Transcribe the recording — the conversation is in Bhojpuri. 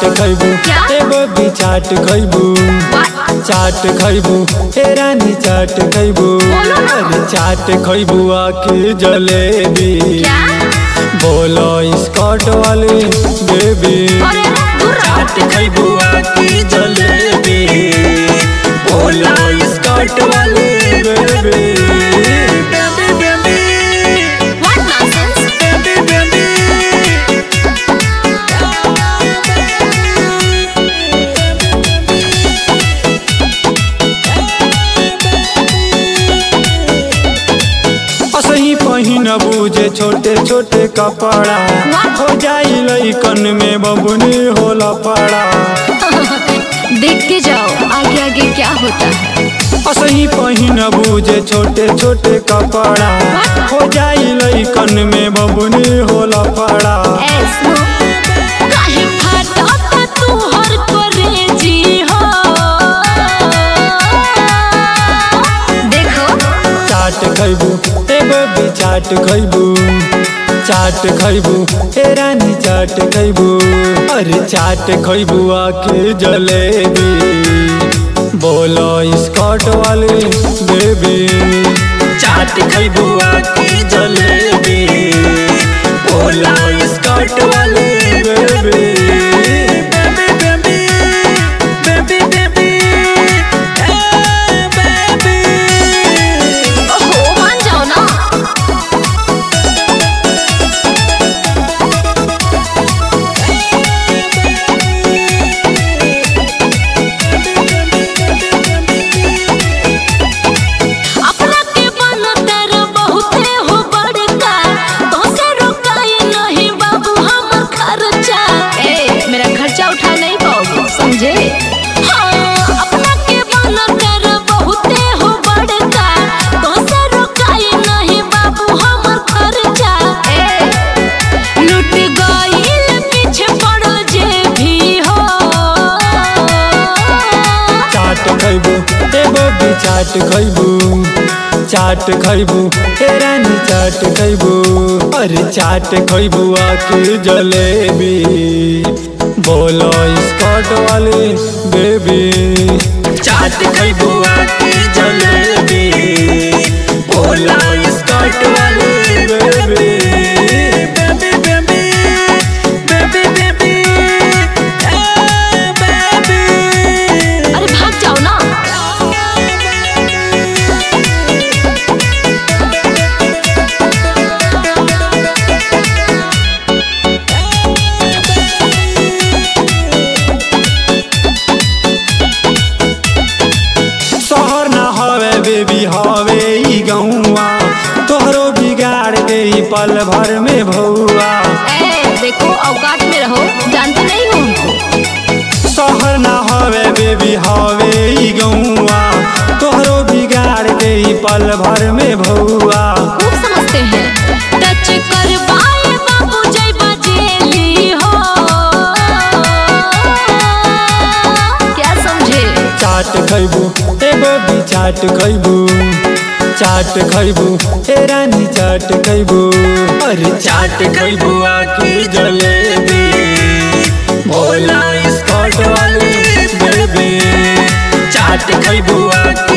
खैबू क्या? एगो भी चाट खैबू चाट खैबू हे रानी चाट खैबू बोलो ना। अरे चाट खैबू आके जलेबी क्या बोलो स्कॉट वाली बेबी अरे दूर रहो चाट खैबू आके जलेबी बोलो स्कॉट वाली baby baby baby what nonsense असही पहिनबू जे छोटे छोटे कपड़ा हो जाई लइकन में बबुनी होला पड़ा देख के जाओ आगे आगे क्या होता है असही पहिनबू जे छोटे छोटे कपड़ा हो जाई लइकन में बबुनी होला पड़ा ऐसो काहे फाटता तू हर करे जी हो देखो चाट खैबू एगो भी चाट खैबू चाट खैबू हे रानी चाट खैबू अरे चाट खैबू आके जलेबी बोलो स्कॉट वाली बेबी चाट खैबू आके जलेबी बोलो स्कॉट वाली baby baby baby baby baby baby ओहो मान जाओ ना अपना के बनतर बहुते हो बड़का तोसे रोकाई नहीं बाबू हमर खर्चा ए मेरा खर्चा उठा नहीं पाओगे समझे हाँ अपना के बनतर बहुते हो बड़का तोसे रोकाई नहीं बाबू हमर खर्चा ए लुट गईल पीछे पड़ो जे भी हो चाट खैबू एगो भी चाट खैबू चाट खैबू हे रानी चाट खैबू अरे चाट खैबू आके जलेबी बोलो स्कॉट वाली बेबी चाट खैबू आके जलेबी बोलो स्कॉट वाली baby baby baby baby baby baby अरे भाग जाओ ना शहर ना हवे बेबी हवे ई गौआ तोहरो बिगाड़ दे ई पल भर में भौआ ए देखो औकात में रहो जानते नहीं हो हमको शहर ना हवे बेबी हवे ई गौआ तोहरो बिगाड़ दे ई पल भर में भौआ खूब समझते हैं टच कर पाए बाबू जय बजेली हो क्या समझे चाट खैबू एगो भी चाट खैबू चाट खैबू हे रानी चाट खैबू अरे चाट खैबू आके जलेबी बोला स्कॉट वाली बेबी चाट खैबू आके